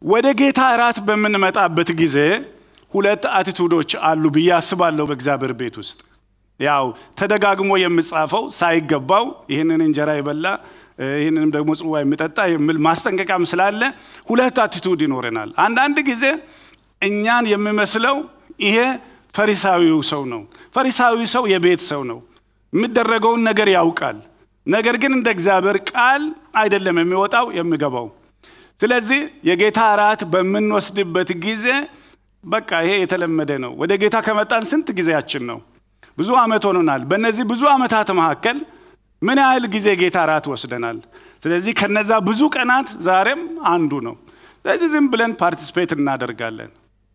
ወደ ጌታ እራት በምንመጣበት ጊዜ ሁለት አቲቱዶች አሉ ብዬ አስባለሁ በእግዚአብሔር ቤት ውስጥ ያው ተደጋግሞ የምጻፈው ሳይገባው ይህንን እንጀራ የበላ ይህንንም ደግሞ ጽዋ የሚጠጣ የሚል ማስጠንቀቂያም ስላለ ሁለት አቲቱድ ይኖረናል አንዳንድ ጊዜ እኛን የሚመስለው ይሄ ፈሪሳዊው ሰው ነው ፈሪሳዊ ሰው የቤት ሰው ነው የሚደረገውን ነገር ያውቃል ነገር ግን እንደ እግዚአብሔር ቃል አይደለም የሚወጣው የሚገባው ስለዚህ የጌታ እራት በምንወስድበት ጊዜ በቃ ይሄ የተለመደ ነው ወደ ጌታ ከመጣን ስንት ጊዜያችን ነው ብዙ ዓመት ሆኖናል በእነዚህ ብዙ ዓመታት መካከል ምን ያህል ጊዜ ጌታ እራት ወስደናል ስለዚህ ከነዛ ብዙ ቀናት ዛሬም አንዱ ነው ስለዚህ ዝም ብለን ፓርቲስፔት እናደርጋለን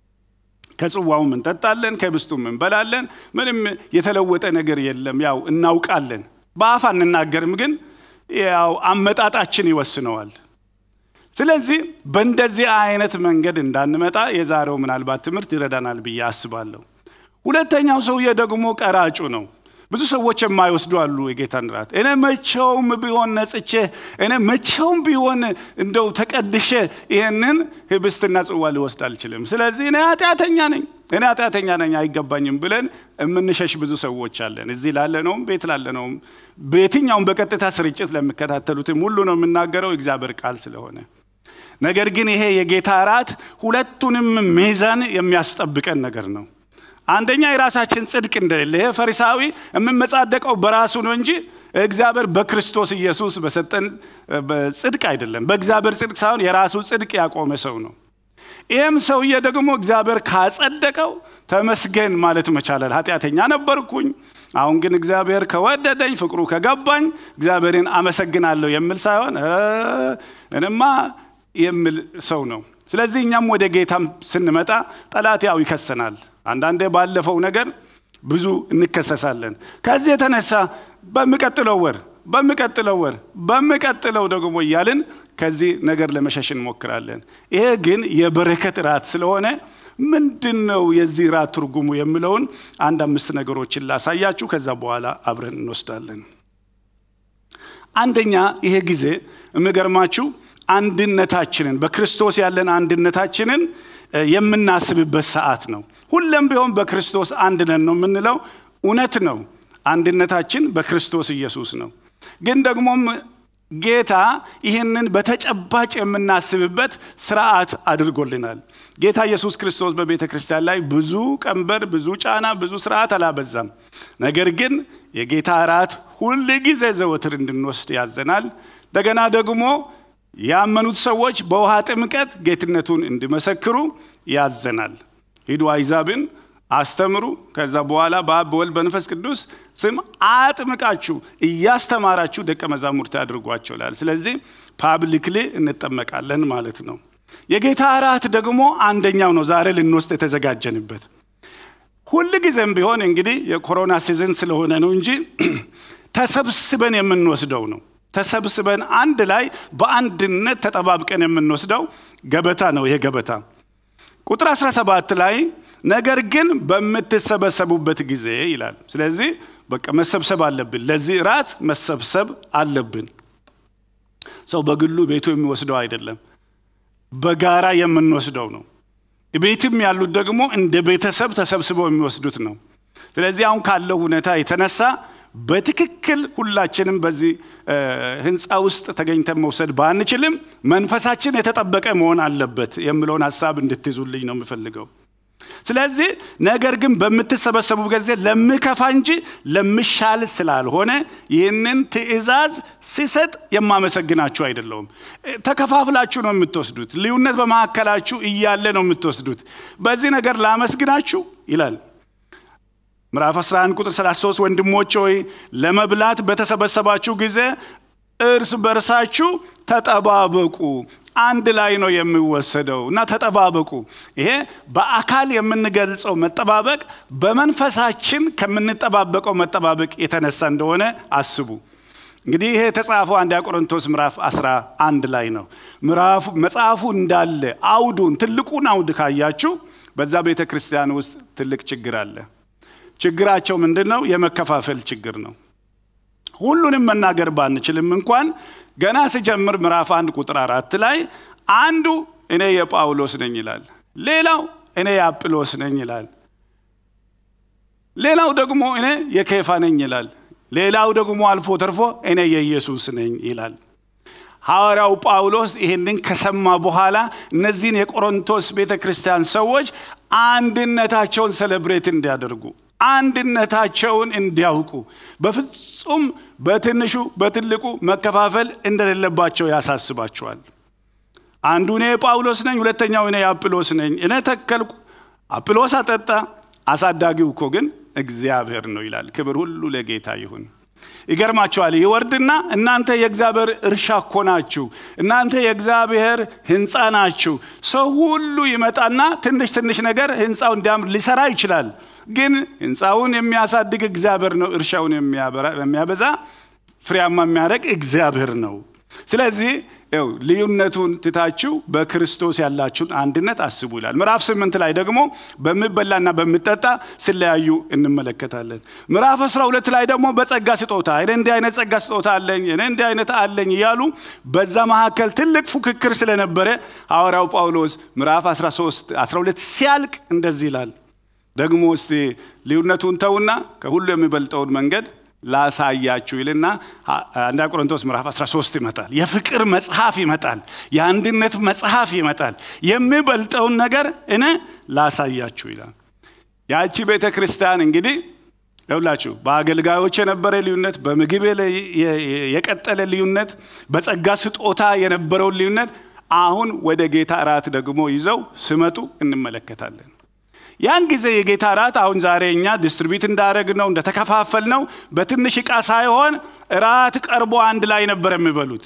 ከጽዋውም እንጠጣለን ከብስቱም እንበላለን ምንም የተለወጠ ነገር የለም ያው እናውቃለን በአፍ አንናገርም ግን ያው አመጣጣችን ይወስነዋል ስለዚህ በእንደዚህ አይነት መንገድ እንዳንመጣ የዛሬው ምናልባት ትምህርት ይረዳናል ብዬ አስባለሁ ሁለተኛው ሰውዬ ደግሞ ቀራጩ ነው ብዙ ሰዎች የማይወስዱ አሉ የጌታን ራት እኔ መቼውም ቢሆን ነጽቼ እኔ መቼውም ቢሆን እንደው ተቀድሼ ይህንን ህብስትና ጽዋ ሊወስድ አልችልም ስለዚህ እኔ ኃጢአተኛ ነኝ እኔ ኃጢአተኛ ነኝ አይገባኝም ብለን የምንሸሽ ብዙ ሰዎች አለን እዚህ ላለነውም ቤት ላለነውም በየትኛውም በቀጥታ ስርጭት ለሚከታተሉትም ሁሉ ነው የምናገረው እግዚአብሔር ቃል ስለሆነ ነገር ግን ይሄ የጌታ እራት ሁለቱንም ሚዛን የሚያስጠብቀን ነገር ነው አንደኛ የራሳችን ጽድቅ እንደሌለ ይሄ ፈሪሳዊ የምመጻደቀው በራሱ ነው እንጂ እግዚአብሔር በክርስቶስ ኢየሱስ በሰጠን ጽድቅ አይደለም በእግዚአብሔር ጽድቅ ሳይሆን የራሱ ጽድቅ ያቆመ ሰው ነው ይህም ሰውዬ ደግሞ እግዚአብሔር ካጸደቀው ተመስገን ማለት መቻላል ኃጢአተኛ ነበርኩኝ አሁን ግን እግዚአብሔር ከወደደኝ ፍቅሩ ከገባኝ እግዚአብሔርን አመሰግናለሁ የሚል ሳይሆን እንማ የሚል ሰው ነው ስለዚህ እኛም ወደ ጌታም ስንመጣ ጠላት ያው ይከሰናል አንዳንዴ ባለፈው ነገር ብዙ እንከሰሳለን ከዚህ የተነሳ በሚቀጥለው ወር በሚቀጥለው ወር በሚቀጥለው ደግሞ እያልን ከዚህ ነገር ለመሸሽ እንሞክራለን ይሄ ግን የበረከት ራት ስለሆነ ምንድን ነው የዚህ ራት ትርጉሙ የሚለውን አንድ አምስት ነገሮችን ላሳያችሁ ከዛ በኋላ አብረን እንወስዳለን አንደኛ ይሄ ጊዜ የሚገርማችሁ አንድነታችንን በክርስቶስ ያለን አንድነታችንን የምናስብበት ሰዓት ነው ሁለም ቢሆን በክርስቶስ አንድ ነን ነው የምንለው እውነት ነው አንድነታችን በክርስቶስ ኢየሱስ ነው ግን ደግሞም ጌታ ይህንን በተጨባጭ የምናስብበት ስርዓት አድርጎልናል ጌታ ኢየሱስ ክርስቶስ በቤተ ክርስቲያን ላይ ብዙ ቀንበር ብዙ ጫና ብዙ ስርዓት አላበዛም ነገር ግን የጌታ እራት ሁል ጊዜ ዘወትር እንድንወስድ ያዘናል እንደገና ደግሞ ያመኑት ሰዎች በውሃ ጥምቀት ጌትነቱን እንዲመሰክሩ ያዘናል ሂዱ አይዛብን አስተምሩ ከዛ በኋላ በአብ በወልድ በንፈስ ቅዱስ ስም አጥምቃችሁ እያስተማራችሁ ደቀ መዛሙርት ያድርጓቸው ላል ስለዚህ ፓብሊክሊ እንጠመቃለን ማለት ነው የጌታ እራት ደግሞ አንደኛው ነው ዛሬ ልንወስድ የተዘጋጀንበት ሁል ጊዜም ቢሆን እንግዲህ የኮሮና ሲዝን ስለሆነ ነው እንጂ ተሰብስበን የምንወስደው ነው ተሰብስበን አንድ ላይ በአንድነት ተጠባብቀን የምንወስደው ገበታ ነው ይሄ ገበታ ቁጥር 17 ላይ ነገር ግን በምትሰበሰቡበት ጊዜ ይላል ስለዚህ በቃ መሰብሰብ አለብን ለዚህ ራት መሰብሰብ አለብን ሰው በግሉ ቤቱ የሚወስደው አይደለም በጋራ የምንወስደው ነው ቤትም ያሉት ደግሞ እንደ ቤተሰብ ተሰብስበው የሚወስዱት ነው ስለዚህ አሁን ካለው ሁኔታ የተነሳ በትክክል ሁላችንም በዚህ ህንፃ ውስጥ ተገኝተን መውሰድ ባንችልም መንፈሳችን የተጠበቀ መሆን አለበት የሚለውን ሀሳብ እንድትይዙልኝ ነው የምፈልገው ስለዚህ ነገር ግን በምትሰበሰቡ ጊዜ ለምከፋ እንጂ ለምሻል ስላልሆነ ይህንን ትእዛዝ ሲሰጥ የማመሰግናችሁ አይደለውም ተከፋፍላችሁ ነው የምትወስዱት ልዩነት በመካከላችሁ እያለ ነው የምትወስዱት በዚህ ነገር ላመስግናችሁ ይላል ምዕራፍ 11 ቁጥር 33 ወንድሞች ሆይ ለመብላት በተሰበሰባችሁ ጊዜ እርስ በርሳችሁ ተጠባበቁ አንድ ላይ ነው የሚወሰደው እና ተጠባበቁ ይሄ በአካል የምንገልጸው መጠባበቅ በመንፈሳችን ከምንጠባበቀው መጠባበቅ የተነሳ እንደሆነ አስቡ እንግዲህ ይሄ የተጻፈው አንድ ቆሮንቶስ ምዕራፍ 11 ላይ ነው ምዕራፉ መጽሐፉ እንዳለ አውዱን ትልቁን አውድ ካያችሁ በዛ ቤተ ክርስቲያን ውስጥ ትልቅ ችግር አለ ችግራቸው ምንድን ነው የመከፋፈል ችግር ነው ሁሉንም መናገር ባንችልም እንኳን ገና ሲጀምር ምዕራፍ አንድ ቁጥር አራት ላይ አንዱ እኔ የጳውሎስ ነኝ ይላል። ሌላው እኔ የአጵሎስ ነኝ ይላል። ሌላው ደግሞ እኔ የኬፋ ነኝ ይላል። ሌላው ደግሞ አልፎ ተርፎ እኔ የኢየሱስ ነኝ ይላል። ሐዋርያው ጳውሎስ ይህንን ከሰማ በኋላ እነዚህን የቆሮንቶስ ቤተ ክርስቲያን ሰዎች አንድነታቸውን ሰለብሬት እንዲያደርጉ አንድነታቸውን እንዲያውቁ በፍጹም በትንሹ በትልቁ መከፋፈል እንደሌለባቸው ያሳስባቸዋል። አንዱ እኔ የጳውሎስ ነኝ፣ ሁለተኛው እኔ የአጵሎስ ነኝ። እኔ ተከልኩ፣ አጵሎስ አጠጣ፣ አሳዳጊው እኮ ግን እግዚአብሔር ነው ይላል። ክብር ሁሉ ለጌታ ይሁን። ይገርማቸዋል። ይወርድና እናንተ የእግዚአብሔር እርሻ እኮ ናችሁ፣ እናንተ የእግዚአብሔር ህንፃ ናችሁ። ሰው ሁሉ ይመጣና ትንሽ ትንሽ ነገር ህንፃው እንዲያምር ሊሰራ ይችላል። ግን ህንፃውን የሚያሳድግ እግዚአብሔር ነው። እርሻውን የሚያበዛ ፍሬያማ የሚያደርግ እግዚአብሔር ነው። ስለዚህ ው ልዩነቱን ትታችሁ በክርስቶስ ያላችሁን አንድነት አስቡ ይላል። ምዕራፍ ስምንት ላይ ደግሞ በሚበላና በሚጠጣ ስለያዩ እንመለከታለን። ምዕራፍ አስራ ሁለት ላይ ደግሞ በጸጋ ስጦታ እኔ እንዲህ አይነት ጸጋ ስጦታ አለኝ፣ እኔ እንዲህ አይነት አለኝ እያሉ በዛ መካከል ትልቅ ፉክክር ስለነበረ ሐዋርያው ጳውሎስ ምዕራፍ 13 12 ሲያልቅ እንደዚህ ይላል። ደግሞ እስቲ ልዩነቱን ተውና ከሁሉ የሚበልጠውን መንገድ ላሳያችሁ ይልና አንዳ ቆሮንቶስ ምዕራፍ 13 ይመጣል። የፍቅር መጽሐፍ ይመጣል። የአንድነት መጽሐፍ ይመጣል። የሚበልጠውን ነገር እኔ ላሳያችሁ ይላል። ያቺ ቤተ ክርስቲያን እንግዲህ ይውላችሁ በአገልጋዮች የነበረ ልዩነት፣ በምግብ የቀጠለ ልዩነት፣ በጸጋ ስጦታ የነበረውን ልዩነት አሁን ወደ ጌታ እራት ደግሞ ይዘው ሲመጡ እንመለከታለን። ያን ጊዜ የጌታ እራት አሁን ዛሬ እኛ ዲስትሪቢዩት እንዳደረግ ነው እንደተከፋፈል ነው በትንሽ ዕቃ ሳይሆን እራት ቀርቦ አንድ ላይ ነበር የሚበሉት።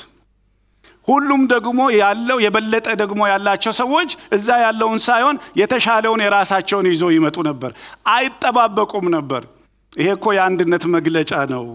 ሁሉም ደግሞ ያለው የበለጠ ደግሞ ያላቸው ሰዎች እዛ ያለውን ሳይሆን የተሻለውን የራሳቸውን ይዞ ይመጡ ነበር። አይጠባበቁም ነበር። ይሄ እኮ የአንድነት መግለጫ ነው።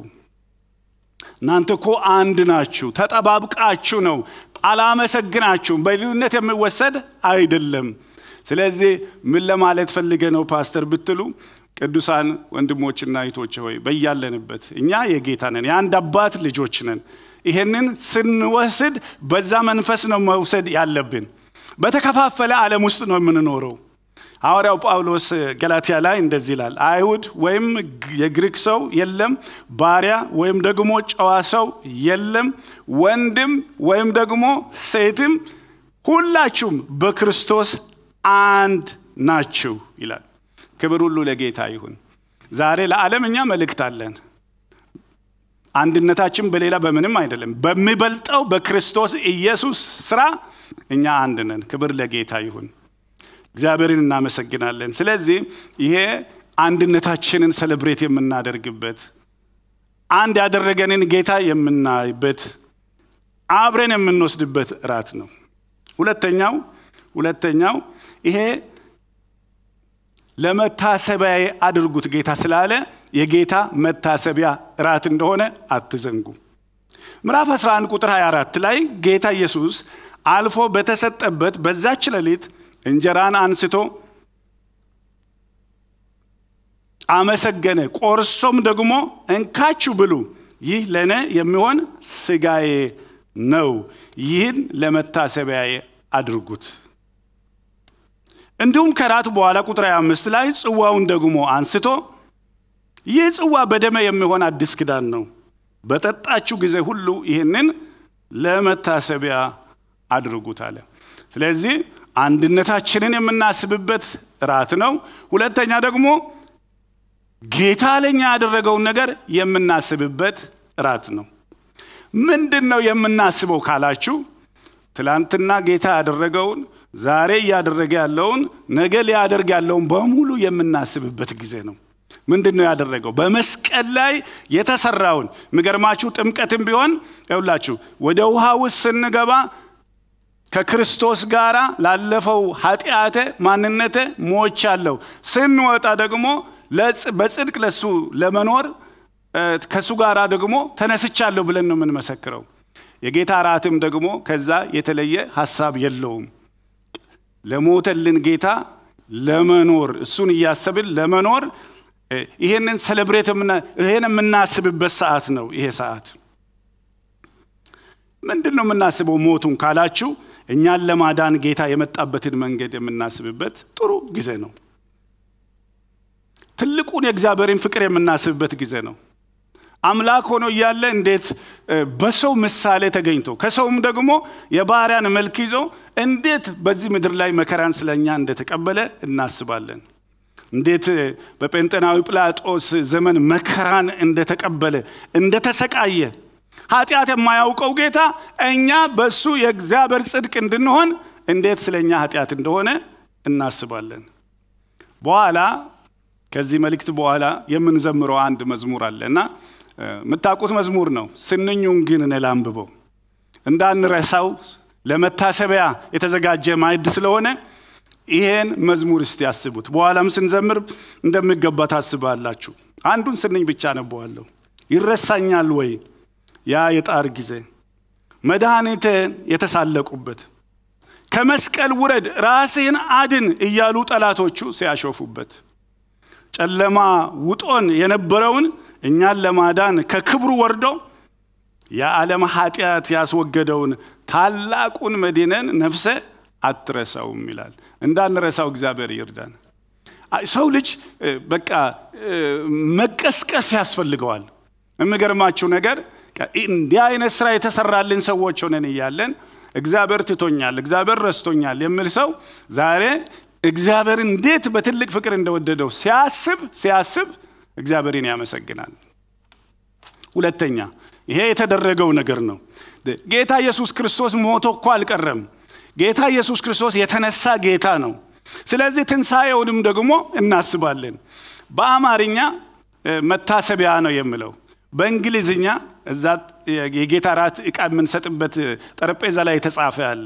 እናንተ እኮ አንድ ናችሁ፣ ተጠባብቃችሁ ነው። አላመሰግናችሁም። በልዩነት የሚወሰድ አይደለም። ስለዚህ ምን ለማለት ፈልገ ነው ፓስተር ብትሉ፣ ቅዱሳን ወንድሞችና እህቶች ሆይ በያለንበት እኛ የጌታ ነን፣ የአንድ አባት ልጆች ነን። ይሄንን ስንወስድ በዛ መንፈስ ነው መውሰድ ያለብን። በተከፋፈለ ዓለም ውስጥ ነው የምንኖረው። ሐዋርያው ጳውሎስ ገላትያ ላይ እንደዚህ ይላል፣ አይሁድ ወይም የግሪክ ሰው የለም፣ ባሪያ ወይም ደግሞ ጨዋ ሰው የለም፣ ወንድም ወይም ደግሞ ሴትም ሁላችሁም በክርስቶስ አንድ ናችሁ ይላል። ክብር ሁሉ ለጌታ ይሁን። ዛሬ ለዓለም እኛ መልእክት አለን። አንድነታችን በሌላ በምንም አይደለም፣ በሚበልጠው በክርስቶስ ኢየሱስ ስራ እኛ አንድ ነን። ክብር ለጌታ ይሁን። እግዚአብሔርን እናመሰግናለን። ስለዚህ ይሄ አንድነታችንን ሰለብሬት የምናደርግበት አንድ ያደረገንን ጌታ የምናይበት አብረን የምንወስድበት እራት ነው። ሁለተኛው ሁለተኛው ይሄ ለመታሰቢያ አድርጉት ጌታ ስላለ የጌታ መታሰቢያ እራት እንደሆነ አትዘንጉ። ምዕራፍ 11 ቁጥር 24 ላይ ጌታ ኢየሱስ አልፎ በተሰጠበት በዛች ሌሊት እንጀራን አንስቶ አመሰገነ፣ ቆርሶም ደግሞ እንካችሁ ብሉ፣ ይህ ለእኔ የሚሆን ስጋዬ ነው፣ ይህን ለመታሰቢያዬ አድርጉት። እንዲሁም ከራት በኋላ ቁጥር 25 ላይ ጽዋውን ደግሞ አንስቶ ይህ ጽዋ በደሜ የሚሆን አዲስ ኪዳን ነው፣ በጠጣችሁ ጊዜ ሁሉ ይህንን ለመታሰቢያ አድርጉት አለ። ስለዚህ አንድነታችንን የምናስብበት ራት ነው። ሁለተኛ ደግሞ ጌታ ለኛ ያደረገውን ነገር የምናስብበት ራት ነው። ምንድን ነው የምናስበው ካላችሁ ትላንትና ጌታ ያደረገውን ዛሬ እያደረገ ያለውን ነገ ሊያደርግ ያለውን በሙሉ የምናስብበት ጊዜ ነው። ምንድን ነው ያደረገው? በመስቀል ላይ የተሰራውን የሚገርማችሁ ጥምቀትም ቢሆን ይውላችሁ ወደ ውሃ ውስጥ ስንገባ ከክርስቶስ ጋር ላለፈው ኃጢአተ ማንነተ ሞቻለሁ፣ ስንወጣ ደግሞ በጽድቅ ለሱ ለመኖር ከእሱ ጋር ደግሞ ተነስቻለሁ ብለን ነው የምንመሰክረው። የጌታ እራትም ደግሞ ከዛ የተለየ ሀሳብ የለውም። ለሞተልን ጌታ ለመኖር እሱን እያሰብን ለመኖር ይሄንን ሰለብሬት ይሄን የምናስብበት ሰዓት ነው። ይሄ ሰዓት ምንድን ነው የምናስበው ሞቱን ካላችሁ እኛን ለማዳን ጌታ የመጣበትን መንገድ የምናስብበት ጥሩ ጊዜ ነው። ትልቁን የእግዚአብሔርን ፍቅር የምናስብበት ጊዜ ነው። አምላክ ሆኖ እያለ እንዴት በሰው ምሳሌ ተገኝቶ ከሰውም ደግሞ የባሪያን መልክ ይዞ እንዴት በዚህ ምድር ላይ መከራን ስለኛ እንደተቀበለ እናስባለን። እንዴት በጴንጤናዊ ጲላጦስ ዘመን መከራን እንደተቀበለ እንደተሰቃየ ኃጢአት የማያውቀው ጌታ እኛ በሱ የእግዚአብሔር ጽድቅ እንድንሆን እንዴት ስለ እኛ ኃጢአት እንደሆነ እናስባለን። በኋላ ከዚህ መልእክት በኋላ የምንዘምረው አንድ መዝሙር አለ እና የምታውቁት መዝሙር ነው። ስንኙን ግን እኔ ላንብበው እንዳንረሳው ለመታሰቢያ የተዘጋጀ ማዕድ ስለሆነ ይሄን መዝሙር እስቲ ያስቡት። በኋላም ስንዘምር እንደሚገባ ታስባላችሁ። አንዱን ስንኝ ብቻ ነበዋለሁ። ይረሳኛል ወይ ያ የጣር ጊዜ መድኃኒትን የተሳለቁበት ከመስቀል ውረድ ራስህን አድን እያሉ ጠላቶቹ ሲያሾፉበት ጨለማ ውጦን የነበረውን እኛን ለማዳን ከክብሩ ወርዶ የዓለም ኃጢአት ያስወገደውን ታላቁን መዲነን ነፍሰ አትረሳውም ይላል። እንዳንረሳው እግዚአብሔር ይርዳን። ሰው ልጅ በቃ መቀስቀስ ያስፈልገዋል። የሚገርማችሁ ነገር እንዲህ አይነት ስራ የተሰራልን ሰዎች ሆነን እያለን እግዚአብሔር ትቶኛል፣ እግዚአብሔር ረስቶኛል የሚል ሰው ዛሬ እግዚአብሔር እንዴት በትልቅ ፍቅር እንደወደደው ሲያስብ ሲያስብ እግዚአብሔርን ያመሰግናል። ሁለተኛ ይሄ የተደረገው ነገር ነው። ጌታ ኢየሱስ ክርስቶስ ሞቶ እኮ አልቀረም። ጌታ ኢየሱስ ክርስቶስ የተነሳ ጌታ ነው። ስለዚህ ትንሣኤውንም ደግሞ እናስባለን። በአማርኛ መታሰቢያ ነው የምለው። በእንግሊዝኛ እዛ የጌታ ራት ዕቃ የምንሰጥበት ጠረጴዛ ላይ የተጻፈ አለ።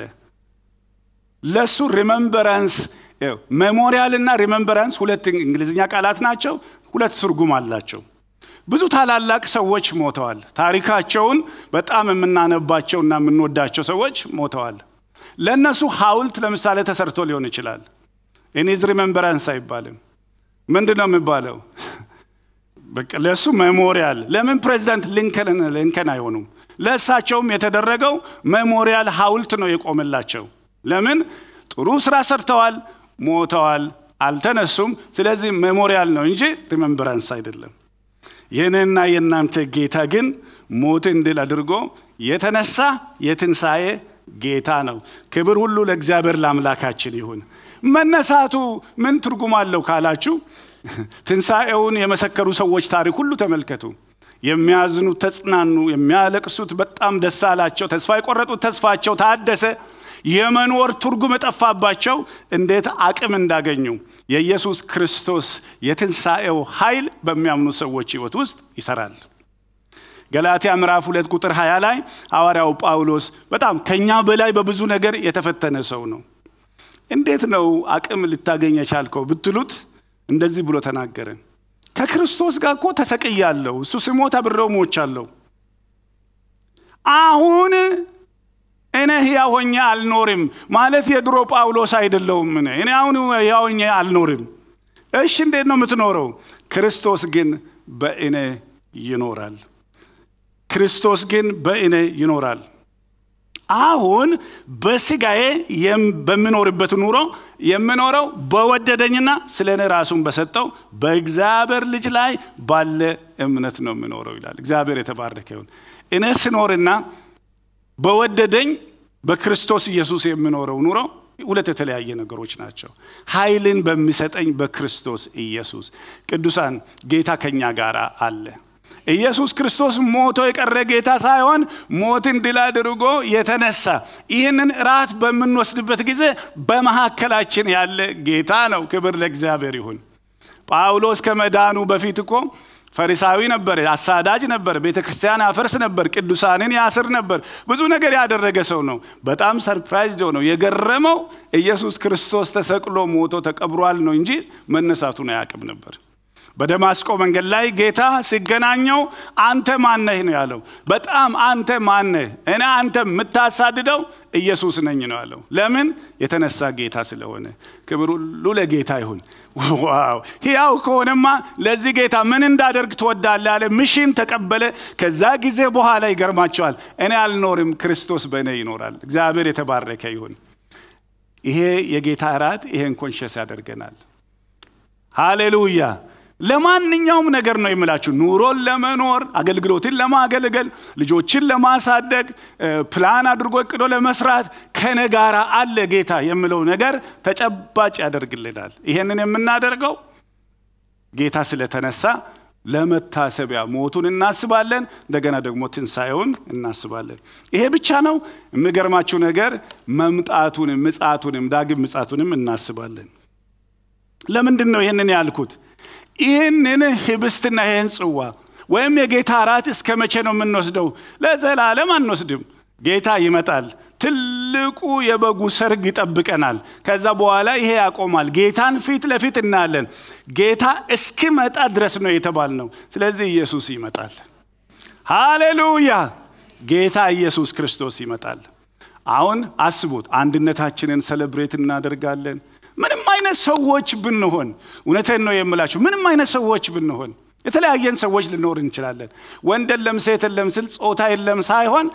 ለእሱ ሪመምበራንስ ሜሞሪያል እና ሪመምበራንስ ሁለት እንግሊዝኛ ቃላት ናቸው። ሁለት ትርጉም አላቸው። ብዙ ታላላቅ ሰዎች ሞተዋል። ታሪካቸውን በጣም የምናነባቸውና የምንወዳቸው ሰዎች ሞተዋል። ለእነሱ ሐውልት ለምሳሌ ተሰርቶ ሊሆን ይችላል። ኢኒዝ ሪመምበራንስ አይባልም። ምንድን ነው የሚባለው? ለእሱ ሜሞሪያል። ለምን ፕሬዚዳንት ሊንከን ሊንከን አይሆኑም? ለእሳቸውም የተደረገው ሜሞሪያል ሐውልት ነው የቆመላቸው። ለምን? ጥሩ ስራ ሰርተዋል፣ ሞተዋል፣ አልተነሱም። ስለዚህ ሜሞሪያል ነው እንጂ ሪመምበራንስ አይደለም። የእኔና የእናንተ ጌታ ግን ሞትን ድል አድርጎ የተነሳ የትንሣኤ ጌታ ነው። ክብር ሁሉ ለእግዚአብሔር ለአምላካችን ይሁን። መነሳቱ ምን ትርጉም አለው ካላችሁ ትንሣኤውን የመሰከሩ ሰዎች ታሪክ ሁሉ ተመልከቱ። የሚያዝኑት ተጽናኑ፣ የሚያለቅሱት በጣም ደስ አላቸው፣ ተስፋ የቆረጡት ተስፋቸው ታደሰ፣ የመኖር ትርጉም የጠፋባቸው እንዴት አቅም እንዳገኙ የኢየሱስ ክርስቶስ የትንሣኤው ኃይል በሚያምኑ ሰዎች ሕይወት ውስጥ ይሰራል። ገላትያ ምዕራፍ ሁለት ቁጥር 20 ላይ ሐዋርያው ጳውሎስ በጣም ከኛ በላይ በብዙ ነገር የተፈተነ ሰው ነው። እንዴት ነው አቅም ልታገኝ የቻልከው ብትሉት እንደዚህ ብሎ ተናገረ። ከክርስቶስ ጋር እኮ ተሰቅያለሁ፣ እሱ ስሞት አብሬው ሞቻለሁ። አሁን እኔ ሕያው ሆኜ አልኖርም ማለት የድሮ ጳውሎስ አይደለሁም። እኔ እኔ አሁን ሕያው ሆኜ አልኖርም። እሺ እንዴት ነው የምትኖረው? ክርስቶስ ግን በእኔ ይኖራል። ክርስቶስ ግን በእኔ ይኖራል። አሁን በስጋዬ በምኖርበት ኑሮ የምኖረው በወደደኝና ስለ እኔ ራሱን በሰጠው በእግዚአብሔር ልጅ ላይ ባለ እምነት ነው የምኖረው ይላል። እግዚአብሔር የተባረከ ይሁን። እኔ ስኖርና በወደደኝ በክርስቶስ ኢየሱስ የምኖረው ኑሮ ሁለት የተለያየ ነገሮች ናቸው። ኃይልን በሚሰጠኝ በክርስቶስ ኢየሱስ ቅዱሳን ጌታ ከኛ ጋር አለ። ኢየሱስ ክርስቶስ ሞቶ የቀረ ጌታ ሳይሆን ሞትን ድል አድርጎ የተነሳ ይህንን ራት በምንወስድበት ጊዜ በመካከላችን ያለ ጌታ ነው። ክብር ለእግዚአብሔር ይሁን። ጳውሎስ ከመዳኑ በፊት እኮ ፈሪሳዊ ነበር፣ አሳዳጅ ነበር፣ ቤተ ክርስቲያን ያፈርስ ነበር፣ ቅዱሳንን ያስር ነበር። ብዙ ነገር ያደረገ ሰው ነው። በጣም ሰርፕራይዝ ነው የገረመው ኢየሱስ ክርስቶስ ተሰቅሎ ሞቶ ተቀብሯል ነው እንጂ መነሳቱን አያውቅም ነበር። በደማስቆ መንገድ ላይ ጌታ ሲገናኘው አንተ ማነህ ነው ያለው። በጣም አንተ ማነህ? እኔ አንተ የምታሳድደው ኢየሱስ ነኝ ነው ያለው። ለምን? የተነሳ ጌታ ስለሆነ። ክብር ሁሉ ለጌታ ይሁን። ዋው! ሕያው ከሆነማ ለዚህ ጌታ ምን እንዳደርግ ትወዳለህ አለ። ምሽን ተቀበለ። ከዛ ጊዜ በኋላ ይገርማቸዋል። እኔ አልኖርም፣ ክርስቶስ በእኔ ይኖራል። እግዚአብሔር የተባረከ ይሁን። ይሄ የጌታ እራት ይሄን ኮንሸስ ያደርገናል። ሃሌሉያ! ለማንኛውም ነገር ነው የምላችሁ። ኑሮን ለመኖር አገልግሎትን ለማገልገል ልጆችን ለማሳደግ ፕላን አድርጎ እቅዶ ለመስራት ከነ ጋር አለ ጌታ የምለው ነገር ተጨባጭ ያደርግልናል። ይሄንን የምናደርገው ጌታ ስለተነሳ ለመታሰቢያ ሞቱን እናስባለን። እንደገና ደግሞ ትንሣኤውን እናስባለን። ይሄ ብቻ ነው። የሚገርማችሁ ነገር መምጣቱንም ምጻቱንም ዳግም ምጻቱንም እናስባለን። ለምንድን ነው ይህንን ያልኩት? ይህንን ህብስትና ይህን ጽዋ ወይም የጌታ እራት እስከ መቼ ነው የምንወስደው? ለዘላለም አንወስድም። ጌታ ይመጣል። ትልቁ የበጉ ሰርግ ይጠብቀናል። ከዛ በኋላ ይሄ ያቆማል። ጌታን ፊት ለፊት እናያለን። ጌታ እስኪመጣ ድረስ ነው የተባልነው። ስለዚህ ኢየሱስ ይመጣል። ሃሌሉያ! ጌታ ኢየሱስ ክርስቶስ ይመጣል። አሁን አስቡት፣ አንድነታችንን ሰለብሬት እናደርጋለን። ምንም አይነት ሰዎች ብንሆን እውነቴን ነው የምላችሁ፣ ምንም አይነት ሰዎች ብንሆን የተለያየን ሰዎች ልኖር እንችላለን። ወንድ የለም ሴት የለም ስል ጾታ የለም ሳይሆን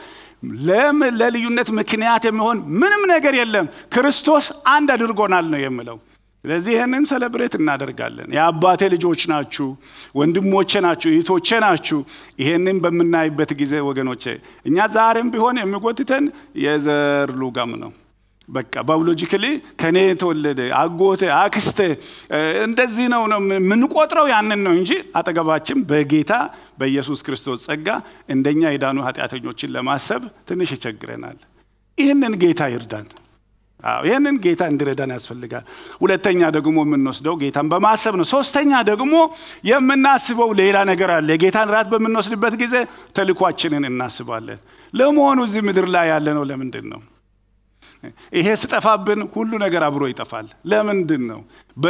ለልዩነት ምክንያት የሚሆን ምንም ነገር የለም። ክርስቶስ አንድ አድርጎናል ነው የምለው። ስለዚህ ይህንን ሰለብሬት እናደርጋለን። የአባቴ ልጆች ናችሁ፣ ወንድሞቼ ናችሁ፣ እህቶቼ ናችሁ። ይሄንን በምናይበት ጊዜ ወገኖቼ እኛ ዛሬም ቢሆን የሚጎትተን የዘር ሉጋም ነው። በቃ ባዮሎጂካሊ ከኔ የተወለደ አጎቴ፣ አክስቴ እንደዚህ ነው ነው የምንቆጥረው ያንን ነው እንጂ አጠገባችን በጌታ በኢየሱስ ክርስቶስ ጸጋ እንደኛ የዳኑ ኃጢአተኞችን ለማሰብ ትንሽ ይቸግረናል። ይህንን ጌታ ይርዳን። አዎ ይህንን ጌታ እንዲረዳን ያስፈልጋል። ሁለተኛ ደግሞ የምንወስደው ጌታን በማሰብ ነው። ሶስተኛ ደግሞ የምናስበው ሌላ ነገር አለ። የጌታን ራት በምንወስድበት ጊዜ ተልኳችንን እናስባለን። ለመሆኑ እዚህ ምድር ላይ ያለ ነው ለምንድን ነው? ይሄ ስጠፋብን ሁሉ ነገር አብሮ ይጠፋል። ለምንድን ነው?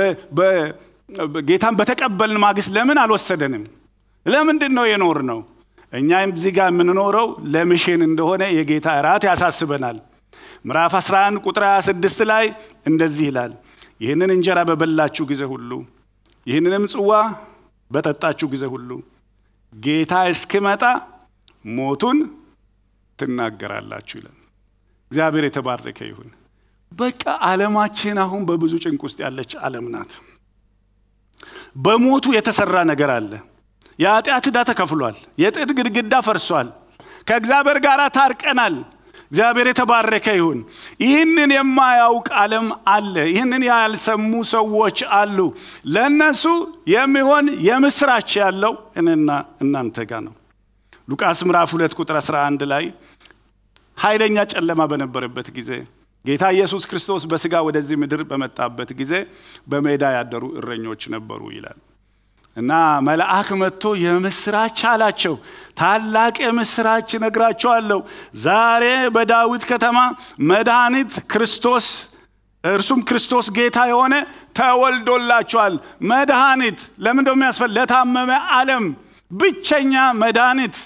ጌታን በተቀበልን ማግስት ለምን አልወሰደንም? ለምንድን ነው የኖር ነው? እኛም እዚህ ጋር የምንኖረው ለምሽን እንደሆነ የጌታ እራት ያሳስበናል። ምዕራፍ 11 ቁጥር 26 ላይ እንደዚህ ይላል፣ ይህንን እንጀራ በበላችሁ ጊዜ ሁሉ ይህንንም ጽዋ በጠጣችሁ ጊዜ ሁሉ ጌታ እስኪመጣ ሞቱን ትናገራላችሁ ይላል። እግዚአብሔር የተባረከ ይሁን። በቃ ዓለማችን አሁን በብዙ ጭንቅ ውስጥ ያለች ዓለም ናት። በሞቱ የተሰራ ነገር አለ። የኃጢአት ዕዳ ተከፍሏል። የጥድ ግድግዳ ፈርሷል። ከእግዚአብሔር ጋር ታርቀናል። እግዚአብሔር የተባረከ ይሁን። ይህንን የማያውቅ ዓለም አለ። ይህንን ያልሰሙ ሰዎች አሉ። ለእነሱ የሚሆን የምስራች ያለው እኔና እናንተ ጋር ነው። ሉቃስ ምዕራፍ 2 ቁጥር 11 ላይ ኃይለኛ ጨለማ በነበረበት ጊዜ ጌታ ኢየሱስ ክርስቶስ በስጋ ወደዚህ ምድር በመጣበት ጊዜ በሜዳ ያደሩ እረኞች ነበሩ ይላል እና መልአክ መጥቶ የምስራች አላቸው። ታላቅ የምስራች እነግራቸዋለሁ። ዛሬ በዳዊት ከተማ መድኃኒት ክርስቶስ እርሱም ክርስቶስ ጌታ የሆነ ተወልዶላቸዋል። መድኃኒት ለምን እንደው የሚያስፈል ለታመመ ዓለም ብቸኛ መድኃኒት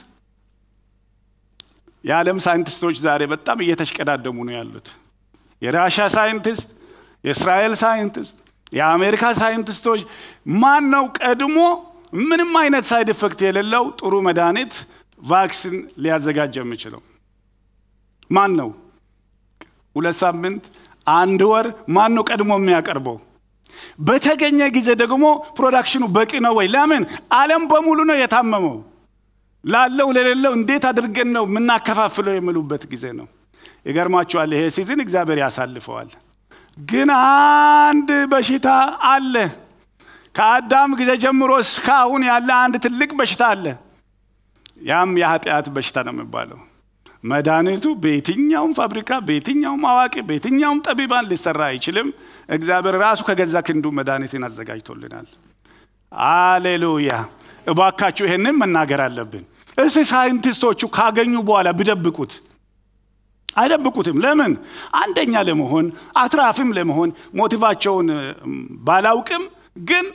የዓለም ሳይንቲስቶች ዛሬ በጣም እየተሽቀዳደሙ ነው ያሉት። የራሻ ሳይንቲስት፣ የእስራኤል ሳይንቲስት፣ የአሜሪካ ሳይንቲስቶች ማን ነው ቀድሞ ምንም አይነት ሳይድ ኢፌክት የሌለው ጥሩ መድኃኒት ቫክሲን ሊያዘጋጅ የሚችለው ማን ነው? ሁለት ሳምንት፣ አንድ ወር ማን ነው ቀድሞ የሚያቀርበው? በተገኘ ጊዜ ደግሞ ፕሮዳክሽኑ በቂ ነው ወይ? ለምን ዓለም በሙሉ ነው የታመመው። ላለው ለሌለው እንዴት አድርገን ነው የምናከፋፍለው የሚሉበት ጊዜ ነው። ይገርማችኋል። ይሄ ሲዝን እግዚአብሔር ያሳልፈዋል። ግን አንድ በሽታ አለ። ከአዳም ጊዜ ጀምሮ እስካሁን ያለ አንድ ትልቅ በሽታ አለ። ያም የኃጢአት በሽታ ነው የሚባለው። መድኃኒቱ በየትኛውም ፋብሪካ፣ በየትኛውም አዋቂ፣ በየትኛውም ጠቢባን ሊሰራ አይችልም። እግዚአብሔር ራሱ ከገዛ ክንዱ መድኃኒትን አዘጋጅቶልናል። አሌሉያ! እባካችሁ ይሄንን መናገር አለብን። እስ ሳይንቲስቶቹ ካገኙ በኋላ ቢደብቁት አይደብቁትም። ለምን? አንደኛ ለመሆን አትራፊም ለመሆን ሞቲቫቸውን ባላውቅም፣ ግን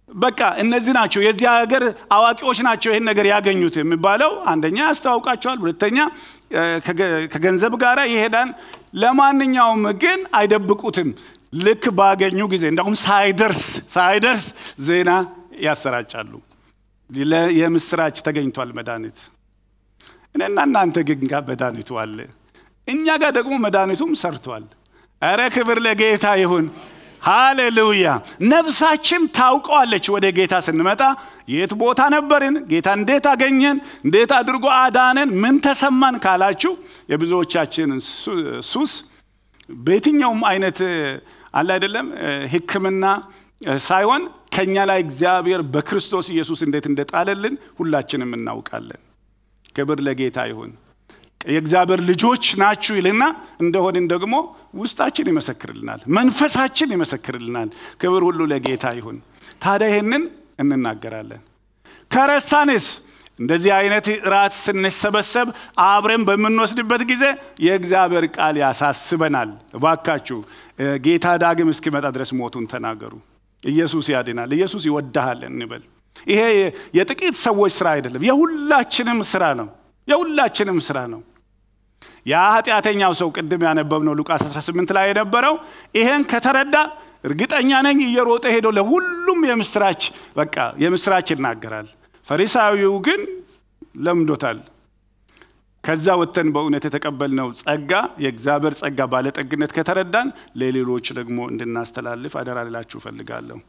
በቃ እነዚህ ናቸው የዚህ ሀገር አዋቂዎች ናቸው ይህን ነገር ያገኙት የሚባለው አንደኛ ያስተዋውቃቸዋል፣ ሁለተኛ ከገንዘብ ጋር ይሄዳል። ለማንኛውም ግን አይደብቁትም። ልክ ባገኙ ጊዜ እንዳሁም ሳይደርስ ሳይደርስ ዜና ያሰራጫሉ። የምስራች ተገኝቷል መድኃኒት። እኔና እናንተ ግን ጋር መድኃኒቱ አለ። እኛ ጋር ደግሞ መድኃኒቱም ሰርቷል። እረ ክብር ለጌታ ይሁን። ሃሌሉያ። ነፍሳችን ታውቀዋለች። ወደ ጌታ ስንመጣ የት ቦታ ነበርን? ጌታ እንዴት አገኘን? እንዴት አድርጎ አዳነን? ምን ተሰማን ካላችሁ የብዙዎቻችን ሱስ በየትኛውም አይነት አለ አይደለም ሕክምና ሳይሆን ከኛ ላይ እግዚአብሔር በክርስቶስ ኢየሱስ እንዴት እንደጣለልን ሁላችንም እናውቃለን። ክብር ለጌታ ይሁን። የእግዚአብሔር ልጆች ናችሁ ይልና እንደሆንን ደግሞ ውስጣችን ይመሰክርልናል፣ መንፈሳችን ይመሰክርልናል። ክብር ሁሉ ለጌታ ይሁን። ታዲያ ይህንን እንናገራለን። ከረሳንስ እንደዚህ አይነት ራት ስንሰበሰብ አብረን በምንወስድበት ጊዜ የእግዚአብሔር ቃል ያሳስበናል። እባካችሁ ጌታ ዳግም እስኪመጣ ድረስ ሞቱን ተናገሩ። ኢየሱስ ያድናል፣ ኢየሱስ ይወድሃል እንበል። ይሄ የጥቂት ሰዎች ስራ አይደለም፣ የሁላችንም ስራ ነው። የሁላችንም ስራ ነው። ያ ኃጢአተኛው ሰው ቅድም ያነበብነው ሉቃስ 18 ላይ የነበረው ይሄን ከተረዳ እርግጠኛ ነኝ እየሮጠ ሄዶ ለሁሉም የምስራች በቃ የምስራች ይናገራል። ፈሪሳዊው ግን ለምዶታል። ከዛ ወጥተን በእውነት የተቀበልነው ጸጋ የእግዚአብሔር ጸጋ ባለጠግነት ከተረዳን ለሌሎች ደግሞ እንድናስተላልፍ አደራ ልላችሁ እፈልጋለሁ።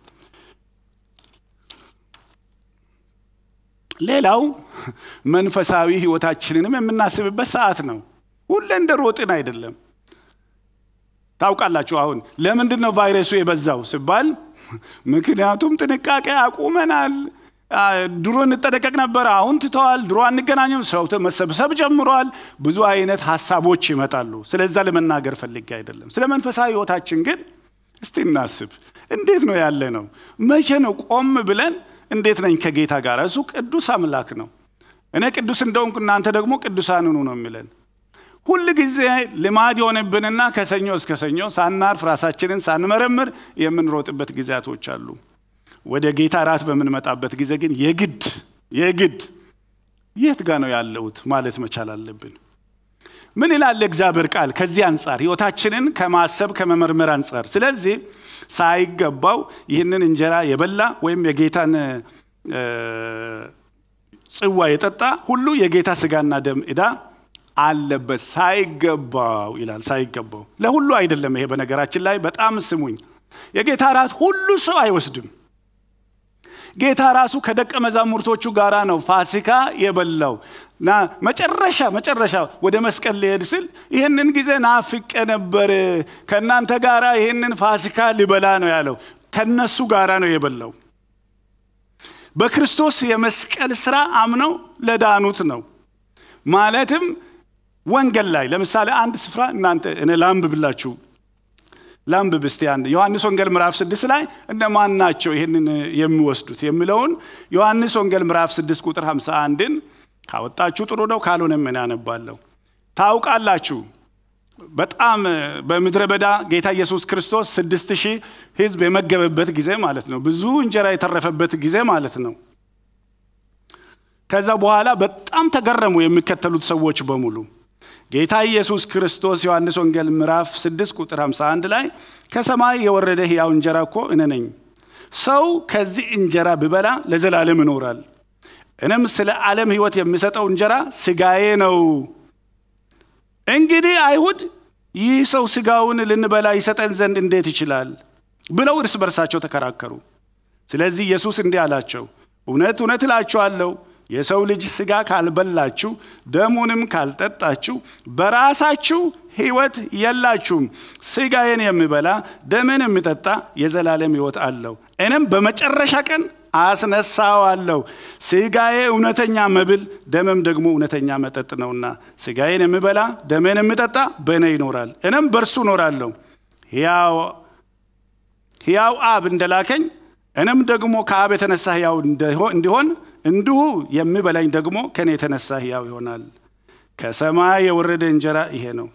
ሌላው መንፈሳዊ ህይወታችንንም የምናስብበት ሰዓት ነው። ሁሌ እንደ ሮጥን አይደለም። ታውቃላችሁ አሁን ለምንድን ነው ቫይረሱ የበዛው ሲባል ምክንያቱም ጥንቃቄ አቁመናል። ድሮ እንጠነቀቅ ነበር፣ አሁን ትተዋል። ድሮ አንገናኘም፣ ሰው መሰብሰብ ጀምሯል። ብዙ አይነት ሀሳቦች ይመጣሉ። ስለዛ ለመናገር ፈልጌ አይደለም። ስለ መንፈሳዊ ህይወታችን ግን እስቲ እናስብ። እንዴት ነው ያለ ነው? መቼ ነው ቆም ብለን እንዴት ነኝ ከጌታ ጋር? እሱ ቅዱስ አምላክ ነው። እኔ ቅዱስ እንደሆንኩ እናንተ ደግሞ ቅዱሳን ሁኑ ነው የሚለን። ሁል ጊዜ ልማድ የሆነብንና ከሰኞ እስከ ሰኞ ሳናርፍ ራሳችንን ሳንመረምር የምንሮጥበት ጊዜያቶች አሉ። ወደ ጌታ ራት በምንመጣበት ጊዜ ግን የግድ የግድ የት ጋ ነው ያለሁት ማለት መቻል አለብን። ምን ይላል እግዚአብሔር ቃል ከዚህ አንጻር ህይወታችንን ከማሰብ ከመመርመር አንጻር? ስለዚህ ሳይገባው ይህንን እንጀራ የበላ ወይም የጌታን ጽዋ የጠጣ ሁሉ የጌታ ስጋና ደም ዕዳ አለበት። ሳይገባው ይላል። ሳይገባው ለሁሉ አይደለም። ይሄ በነገራችን ላይ በጣም ስሙኝ፣ የጌታ ራት ሁሉ ሰው አይወስድም። ጌታ ራሱ ከደቀ መዛሙርቶቹ ጋራ ነው ፋሲካ የበላው እና መጨረሻ መጨረሻ ወደ መስቀል ሊሄድ ስል ይህንን ጊዜ ናፍቄ ነበር፣ ከእናንተ ጋራ ይህንን ፋሲካ ሊበላ ነው ያለው። ከነሱ ጋራ ነው የበላው። በክርስቶስ የመስቀል ስራ አምነው ለዳኑት ነው። ማለትም ወንጌል ላይ ለምሳሌ አንድ ስፍራ እናንተ እኔ ላንብብላችሁ ላንብብ እስቲ አንድ ዮሐንስ ወንጌል ምዕራፍ ስድስት ላይ እነማን ናቸው ይህንን የሚወስዱት የሚለውን ዮሐንስ ወንጌል ምዕራፍ ስድስት ቁጥር ሃምሳ አንድን ካወጣችሁ ጥሩ ነው፣ ካልሆነም እኔ አነባለሁ። ታውቃላችሁ በጣም በምድረ በዳ ጌታ ኢየሱስ ክርስቶስ ስድስት ሺህ ህዝብ የመገበበት ጊዜ ማለት ነው። ብዙ እንጀራ የተረፈበት ጊዜ ማለት ነው። ከዛ በኋላ በጣም ተገረሙ የሚከተሉት ሰዎች በሙሉ ጌታ ኢየሱስ ክርስቶስ ዮሐንስ ወንጌል ምዕራፍ 6 ቁጥር 51 ላይ ከሰማይ የወረደ ሕያው እንጀራ እኮ እኔ ነኝ። ሰው ከዚህ እንጀራ ብበላ ለዘላለም ይኖራል። እኔም ስለ ዓለም ሕይወት የሚሰጠው እንጀራ ስጋዬ ነው። እንግዲህ አይሁድ ይህ ሰው ስጋውን ልንበላ ይሰጠን ዘንድ እንዴት ይችላል ብለው እርስ በርሳቸው ተከራከሩ። ስለዚህ ኢየሱስ እንዲህ አላቸው፣ እውነት እውነት እላችኋለሁ የሰው ልጅ ስጋ ካልበላችሁ ደሙንም ካልጠጣችሁ በራሳችሁ ሕይወት የላችሁም። ስጋዬን የሚበላ ደምን የሚጠጣ የዘላለም ሕይወት አለው፣ እኔም በመጨረሻ ቀን አስነሳዋለሁ። ስጋዬ እውነተኛ መብል ደምም ደግሞ እውነተኛ መጠጥ ነውና ስጋዬን የሚበላ ደሜን የሚጠጣ በእኔ ይኖራል፣ እኔም በእርሱ እኖራለሁ። ሕያው አብ እንደላከኝ እኔም ደግሞ ከአብ የተነሳ ሕያው እንዲሆን እንዲሁ የሚበላኝ ደግሞ ከኔ የተነሳ ሕያው ይሆናል። ከሰማይ የወረደ እንጀራ ይሄ ነው።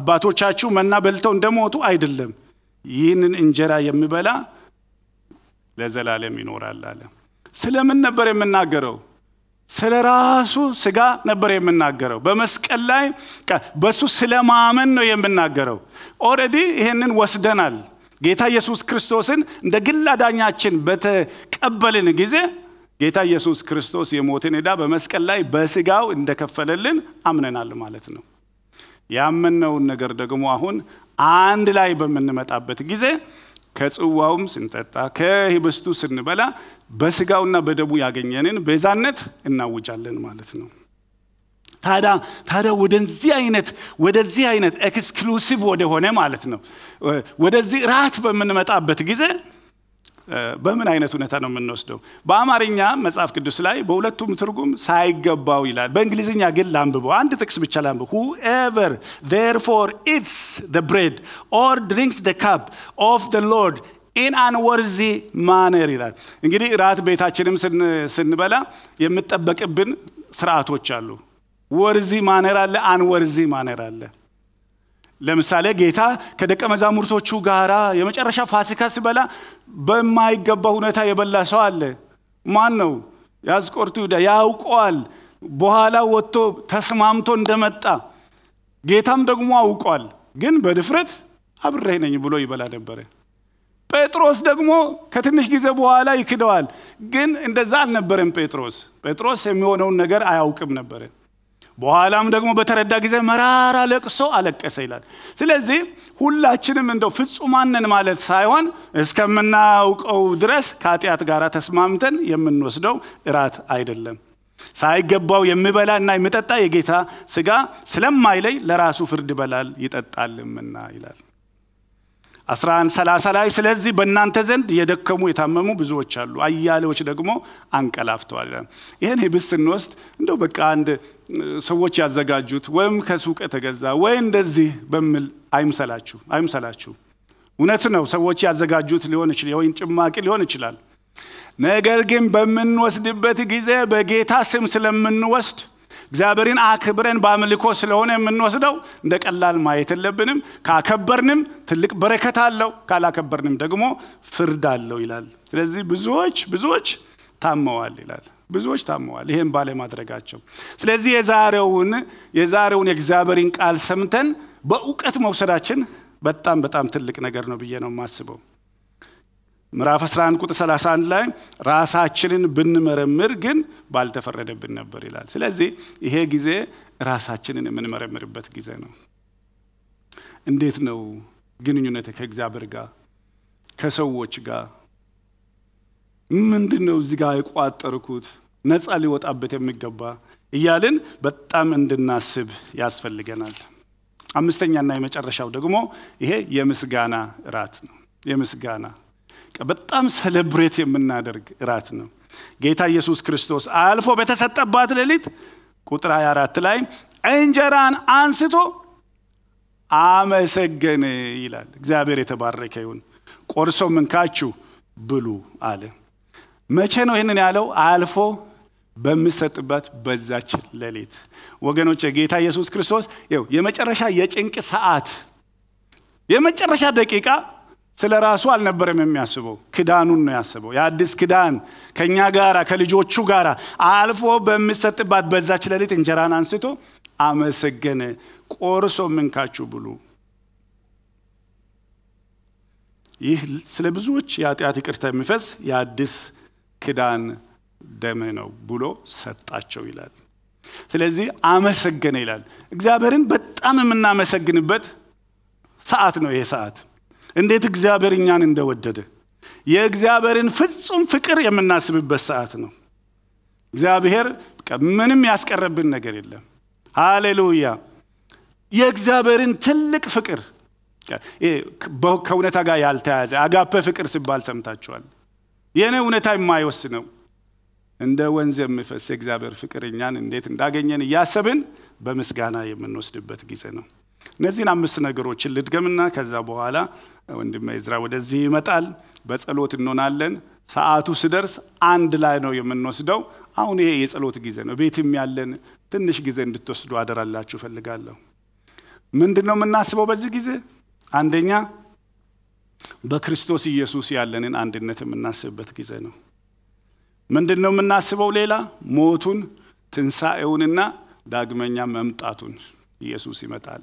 አባቶቻችሁ መና በልተው እንደሞቱ አይደለም። ይህንን እንጀራ የሚበላ ለዘላለም ይኖራል አለ። ስለምን ነበር የምናገረው? ስለ ራሱ ስጋ ነበር የምናገረው። በመስቀል ላይ በሱ ስለማመን ነው የምናገረው። ኦልሬዲ ይሄንን ወስደናል። ጌታ ኢየሱስ ክርስቶስን እንደ ግል አዳኛችን በተቀበልን ጊዜ ጌታ ኢየሱስ ክርስቶስ የሞትን ዕዳ በመስቀል ላይ በስጋው እንደከፈለልን አምነናል ማለት ነው። ያመነውን ነገር ደግሞ አሁን አንድ ላይ በምንመጣበት ጊዜ ከጽዋውም ስንጠጣ ከህብስቱ ስንበላ በስጋውና በደሙ ያገኘንን ቤዛነት እናውጃለን ማለት ነው። ታዲያ ታዲያ ወደዚህ አይነት ወደዚህ አይነት ኤክስክሉሲቭ ወደሆነ ማለት ነው ወደዚህ ራት በምንመጣበት ጊዜ በምን አይነት ሁኔታ ነው የምንወስደው? በአማርኛ መጽሐፍ ቅዱስ ላይ በሁለቱም ትርጉም ሳይገባው ይላል። በእንግሊዝኛ ግን ላንብበው፣ አንድ ጥቅስ ብቻ ላንብብ። ሁኤቨር ዜርፎር ኢትስ ዘ ብሬድ ኦር ድሪንክስ ዘ ካፕ ኦፍ ዘ ሎርድ ኢን አንወርዚ ማነር ይላል። እንግዲህ ራት ቤታችንም ስንበላ የምጠበቅብን ስርዓቶች አሉ። ወርዚ ማነር አለ፣ አንወርዚ ማነር አለ። ለምሳሌ ጌታ ከደቀ መዛሙርቶቹ ጋራ የመጨረሻ ፋሲካ ሲበላ በማይገባ ሁኔታ የበላ ሰው አለ። ማን ነው? የአስቆሮቱ ይሁዳ ያውቀዋል። በኋላ ወጥቶ ተስማምቶ እንደመጣ ጌታም ደግሞ አውቋል። ግን በድፍረት አብሬህ ነኝ ብሎ ይበላ ነበረ። ጴጥሮስ ደግሞ ከትንሽ ጊዜ በኋላ ይክደዋል። ግን እንደዛ አልነበረም። ጴጥሮስ ጴጥሮስ የሚሆነውን ነገር አያውቅም ነበረ። በኋላም ደግሞ በተረዳ ጊዜ መራራ ለቅሶ አለቀሰ ይላል። ስለዚህ ሁላችንም እንደው ፍጹማንን ማለት ሳይሆን እስከምናውቀው ድረስ ከኃጢአት ጋር ተስማምተን የምንወስደው እራት አይደለም። ሳይገባው የሚበላ እና የሚጠጣ የጌታ ስጋ ስለማይለይ ለራሱ ፍርድ ይበላል ይጠጣልምና ይላል። 11 30 ላይ ስለዚህ በእናንተ ዘንድ የደከሙ የታመሙ ብዙዎች አሉ፣ አያሌዎች ደግሞ አንቀላፍተዋል። ይህን ህብስት ስንወስድ እንደው በቃ አንድ ሰዎች ያዘጋጁት ወይም ከሱቅ የተገዛ ወይ እንደዚህ በሚል አይምሰላችሁ አይምሰላችሁ። እውነት ነው፣ ሰዎች ያዘጋጁት ሊሆን ይችላል፣ የወይን ጭማቂ ሊሆን ይችላል። ነገር ግን በምንወስድበት ጊዜ በጌታ ስም ስለምንወስድ እግዚአብሔርን አክብረን በአምልኮ ስለሆነ የምንወስደው እንደ ቀላል ማየት የለብንም። ካከበርንም ትልቅ በረከት አለው፣ ካላከበርንም ደግሞ ፍርድ አለው ይላል። ስለዚህ ብዙዎች ብዙዎች ታመዋል ይላል። ብዙዎች ታመዋል ይህም ባለማድረጋቸው። ስለዚህ የዛሬውን የዛሬውን የእግዚአብሔርን ቃል ሰምተን በእውቀት መውሰዳችን በጣም በጣም ትልቅ ነገር ነው ብዬ ነው የማስበው። ምዕራፍ 11 ቁጥር 31 ላይ ራሳችንን ብንመረምር ግን ባልተፈረደብን ነበር ይላል። ስለዚህ ይሄ ጊዜ ራሳችንን የምንመረምርበት ጊዜ ነው። እንዴት ነው ግንኙነት ከእግዚአብሔር ጋር ከሰዎች ጋር ምንድን ነው እዚህ ጋር የቋጠርኩት ነፃ ሊወጣበት የሚገባ እያልን በጣም እንድናስብ ያስፈልገናል። አምስተኛና የመጨረሻው ደግሞ ይሄ የምስጋና እራት ነው። የምስጋና በጣም ሰለብሬት የምናደርግ እራት ነው። ጌታ ኢየሱስ ክርስቶስ አልፎ በተሰጠባት ሌሊት ቁጥር 24 ላይ እንጀራን አንስቶ አመሰገነ ይላል። እግዚአብሔር የተባረከ ይሁን። ቆርሶ ምንካችሁ ብሉ አለ። መቼ ነው ይህንን ያለው? አልፎ በሚሰጥበት በዛች ሌሊት ወገኖች፣ ጌታ ኢየሱስ ክርስቶስ ይኸው የመጨረሻ የጭንቅ ሰዓት የመጨረሻ ደቂቃ ስለ ራሱ አልነበረም የሚያስበው፣ ክዳኑን ነው ያስበው። የአዲስ ክዳን ከእኛ ጋራ ከልጆቹ ጋር አልፎ በሚሰጥባት በዛች ሌሊት እንጀራን አንስቶ አመሰገነ፣ ቆርሶ ምንካችሁ ብሉ። ይህ ስለ ብዙዎች የኃጢአት ይቅርታ የሚፈስ የአዲስ ክዳን ደም ነው ብሎ ሰጣቸው ይላል። ስለዚህ አመሰገነ ይላል። እግዚአብሔርን በጣም የምናመሰግንበት ሰዓት ነው ይሄ ሰዓት። እንዴት እግዚአብሔር እኛን እንደወደደ የእግዚአብሔርን ፍጹም ፍቅር የምናስብበት ሰዓት ነው። እግዚአብሔር ምንም ያስቀረብን ነገር የለም። ሃሌሉያ! የእግዚአብሔርን ትልቅ ፍቅር ከእውነታ ጋር ያልተያዘ አጋፔ ፍቅር ሲባል ሰምታችኋል። የእኔ እውነታ የማይወስነው እንደ ወንዝ የሚፈስ የእግዚአብሔር ፍቅር እኛን እንዴት እንዳገኘን እያሰብን በምስጋና የምንወስድበት ጊዜ ነው። እነዚህን አምስት ነገሮችን ልድገምና ከዛ በኋላ ወንድሜ ዕዝራ ወደዚህ ይመጣል። በጸሎት እንሆናለን። ሰዓቱ ስደርስ አንድ ላይ ነው የምንወስደው። አሁን ይሄ የጸሎት ጊዜ ነው። ቤትም ያለን ትንሽ ጊዜ እንድትወስዱ አደራላችሁ እፈልጋለሁ። ምንድን ነው የምናስበው በዚህ ጊዜ? አንደኛ በክርስቶስ ኢየሱስ ያለንን አንድነት የምናስብበት ጊዜ ነው። ምንድን ነው የምናስበው? ሌላ ሞቱን፣ ትንሣኤውንና ዳግመኛ መምጣቱን ኢየሱስ ይመጣል።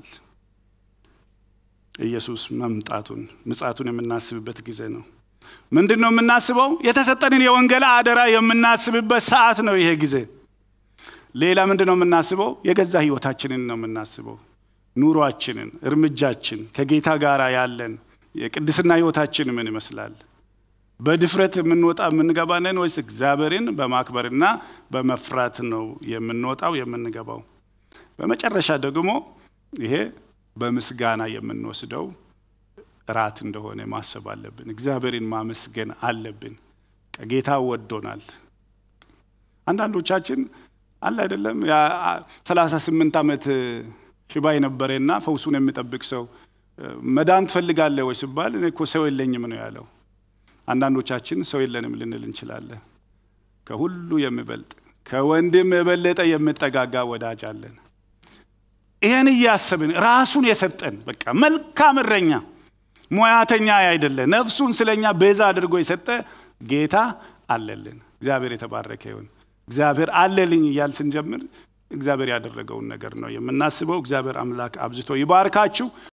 ኢየሱስ መምጣቱን ምጻቱን የምናስብበት ጊዜ ነው። ምንድን ነው የምናስበው? የተሰጠንን የወንጌል አደራ የምናስብበት ሰዓት ነው ይሄ ጊዜ። ሌላ ምንድን ነው የምናስበው? የገዛ ህይወታችንን ነው የምናስበው። ኑሯችንን፣ እርምጃችን፣ ከጌታ ጋር ያለን የቅድስና ህይወታችን ምን ይመስላል? በድፍረት የምንወጣ የምንገባለን ወይስ እግዚአብሔርን በማክበርና በመፍራት ነው የምንወጣው የምንገባው? በመጨረሻ ደግሞ ይሄ በምስጋና የምንወስደው እራት እንደሆነ ማሰብ አለብን። እግዚአብሔርን ማመስገን አለብን። ጌታ ወዶናል። አንዳንዶቻችን አለ አይደለም ሰላሳ ስምንት ዓመት ሽባ የነበረና ፈውሱን የሚጠብቅ ሰው መዳን ትፈልጋለህ ወይ ሲባል እኔ እኮ ሰው የለኝም ነው ያለው። አንዳንዶቻችን ሰው የለንም ልንል እንችላለን። ከሁሉ የሚበልጥ ከወንድም የበለጠ የምጠጋጋ ወዳጅ አለን። ይህን እያሰብን ራሱን የሰጠን በቃ መልካም እረኛ ሙያተኛ አይደለ፣ ነፍሱን ስለኛ ቤዛ አድርጎ የሰጠ ጌታ አለልን። እግዚአብሔር የተባረከ ይሁን። እግዚአብሔር አለልኝ እያል ስንጀምር እግዚአብሔር ያደረገውን ነገር ነው የምናስበው። እግዚአብሔር አምላክ አብዝቶ ይባርካችሁ።